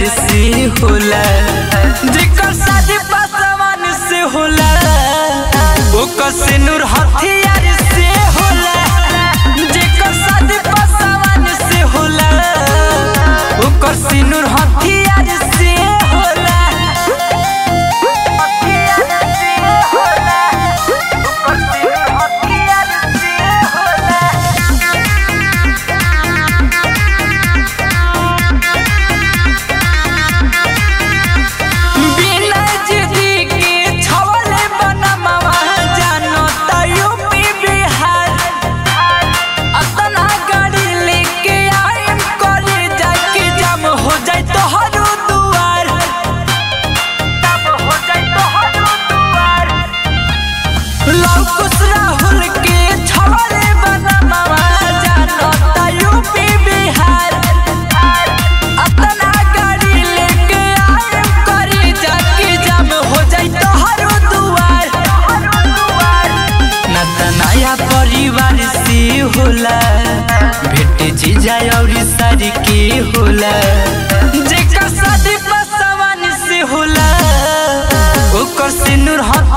से होला जेकर शादी पासवान से होला ओकर सिनुर हथियार से होला जेकर शादी पासवान से होला ओकर सिनुर हथियार से होला हथियार से होला ओकर सिनुर हथियार से होला बिना जिदी के छवले बनमवा जानो त यूपी बिहार अतना गाड़ी लेके आइम करे जाके जम हो जाए तो हरो दुआर तब हो जाए तो हरो दुआर लौकुस राहुल के छवले बनमवा जानो त यूपी बिहार अपना गाड़ी लेके आइम करी जाके जम हो जाई तो हरो दुआर ना त नया परिवार से होला भेट जीजा और सारी के होला जेकर शादी पसवान से होला ओकर सिनुर हथ